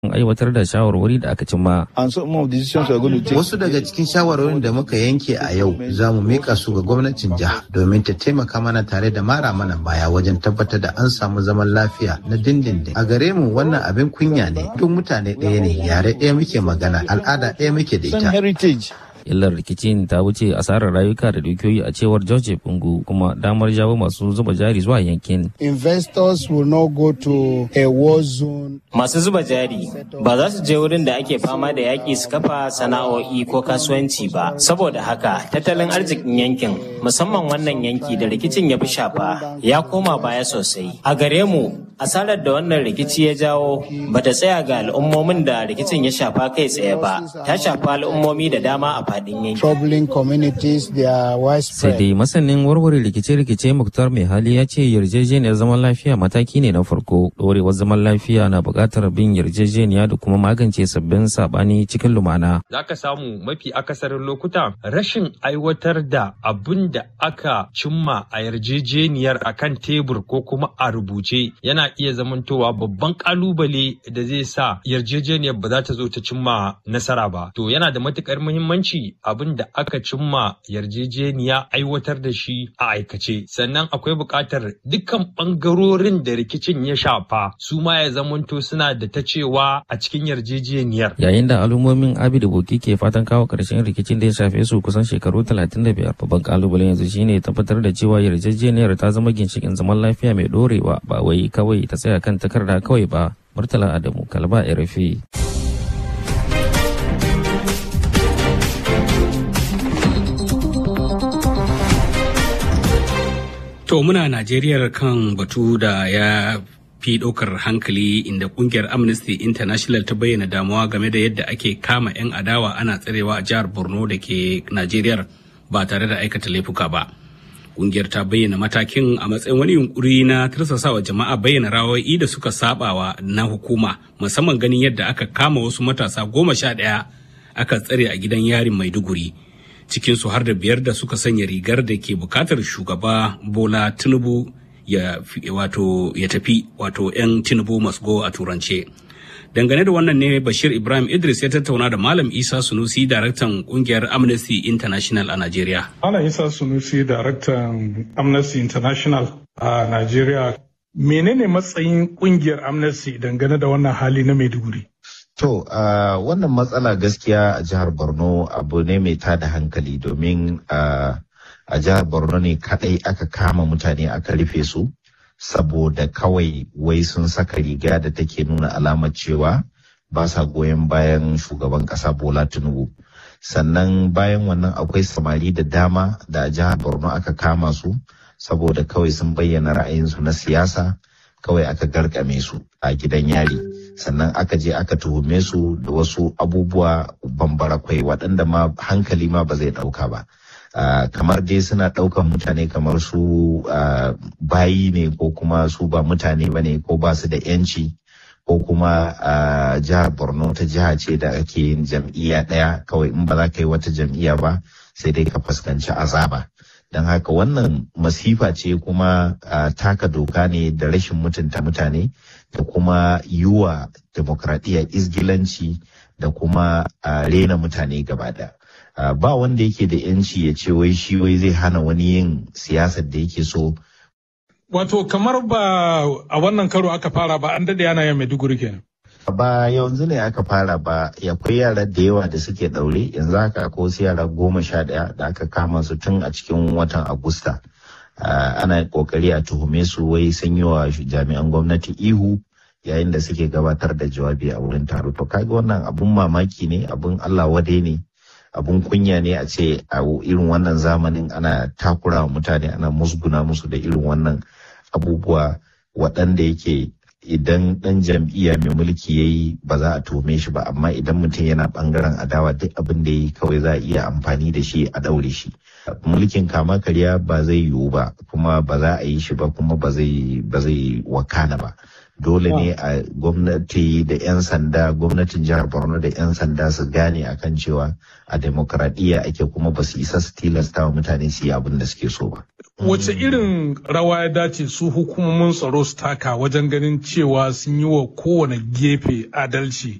aiwatar da shawarwari da aka cimma. Wasu daga cikin shawarwarin da muka yanke a yau za mu mika su ga gwamnatin jiha domin ta taimaka mana tare da mara mana baya wajen tabbatar da an samu zaman lafiya na dindindin. A gare mu wannan abin kunya ne duk mutane ɗaya ne yare ɗaya muke magana al'ada ɗaya muke da ita. illar rikicin ta wuce asarar rayuka da dukiyoyi a cewar George Bungu kuma damar jawo masu zuba jari zuwa yankin. Investors will not go to a war zone. Masu zuba jari ba za su je wurin da ake fama da yaƙi su kafa sana'o'i ko kasuwanci ba. Saboda haka tattalin arzikin yankin musamman wannan yanki da rikicin ya fi shafa ya koma baya sosai. A gare mu asarar da wannan rikici ya jawo bata tsaya ga al'ummomin da rikicin ya shafa kai tsaye ba ta shafa al'ummomi da dama a faɗin yankin. Troubling communities, they are Sai widespread. dai masanin warware rikice-rikice Muktar mai hali ya ce yarjejeniyar zaman lafiya mataki ne na farko. Ɗorewar zaman lafiya na buƙatar bin yarjejeniya da kuma magance sabbin saɓani cikin lumana. za ka samu mafi akasarin lokuta rashin aiwatar da abin da aka cimma a yarjejeniyar a kan tebur ko kuma a rubuce yana iya zamantowa babban kalubale da zai sa yarjejeniyar ba za ta zo ta cimma nasara ba. To yana da matukar muhimmanci abin da aka cimma yarjejeniya aiwatar da shi a aikace. Sannan akwai buƙatar dukkan ɓangarorin da rikicin ya shafa su ma ya zamanto suna da ta cewa a cikin yarjejeniyar. Yayin da al'ummomin Abi da Boki ke fatan kawo ƙarshen rikicin da ya shafe su kusan shekaru 35 babban kalubalen yanzu shine tabbatar da cewa yarjejeniyar ta zama ginshikin zaman lafiya mai ɗorewa ba wai kawai ta tsaya kan takarda kawai ba. Murtala Adamu Kalba RFI. To muna Najeriya kan batu da ya fi ɗaukar hankali inda kungiyar Amnesty International ta bayyana damuwa game da yadda ake kama 'yan adawa ana tsarewa a jihar Borno da ke Najeriya ba tare da aikata laifuka ba. Kungiyar ta bayyana matakin a matsayin wani yunkuri na tursasawa jama'a bayyana rawoyi da suka sabawa na hukuma musamman ganin yadda aka kama wasu matasa goma sha ɗaya aka tsare a gidan yarin Maiduguri. cikinsu har da biyar da suka sanya rigar da ke bukatar shugaba bola tinubu ya, fi- wato, ya tafi wato 'yan tinubu must go a turance dangane da wannan ne bashir ibrahim idris ya tattauna da malam isa sunusi daraktan kungiyar amnesty international a nigeria Malam Isa Sunusi, daraktan Amnesty International a Najeriya. Menene matsayin kungiyar Amnesty dangane da wannan hali na Maiduguri? To, uh, wannan matsala gaskiya a jihar Borno abu ne mai tada hankali domin uh, a jihar Borno ne kadai aka kama mutane aka rufe su saboda kawai wai sun saka riga da take nuna alamar cewa ba sa goyon bayan shugaban kasa Bola Tinubu. Sannan bayan wannan akwai samari da dama da a jihar Borno aka kama su saboda kawai sun bayyana ra'ayinsu na siyasa kawai aka garkame su a gidan yari. sannan aka je aka tuhume su da wasu abubuwa bambara kwai waɗanda ma hankali ma ba zai ɗauka ba Ah, kamar dai suna ɗaukan mutane kamar su ah, bayi ne ko kuma su ba mutane ba ne ko ba su da yanci ko kuma ah, jihar borno ta jiha ce da ake yin jam'iyya ɗaya kawai in ba za ka yi wata jam'iyya ba sai dai ka fuskanci azaba don haka wannan masifa ce kuma ah, taka doka ne da rashin mutunta mutane da kuma yiwa demokradiyya izgilanci da kuma a rena mutane gaba ɗaya. Ah, ba wanda yake da yanci ya ce wai shi wai zai hana wani yin siyasar da yake so Wato kamar ba a wannan karo aka fara ba an dade yana yin Maiduguri kenan. ba yanzu ne aka fara ba akwai yara da yawa da suke ɗaure yanzu haka akwai wasu yara goma sha ɗaya da aka kama su tun a cikin watan agusta Ah, ana kokari a tuhume su wai sun yi wa jami'an gwamnati ihu yayin da suke gabatar da jawabi a wurin taro to kaga wannan abun mamaki ne abun allah wadai ne abun kunya ne a ce a irin wannan zamanin ana takura wa mutane ana musguna musu da irin wannan abubuwa waɗanda yake idan ɗan jam'iyya mai mulki ya yi ba za a tuhume shi ba amma idan mutum yana ɓangaren adawa duk abin da ya yi kawai za a iya amfani da shi a ɗaure shi mulkin kama karya ba zai yiwu ba kuma ba za a yi shi ba kuma ba zai ba zai wakana ba dole ne a gwamnati da 'yan sanda gwamnatin jihar borno da 'yan sanda su gane akan cewa a demokradiyya ake kuma ba su isa su tilasta wa mutane su yi abin da suke so ba Wace irin rawa ya dace su hukumomin tsaro su taka wajen ganin cewa sun yi wa kowane gefe adalci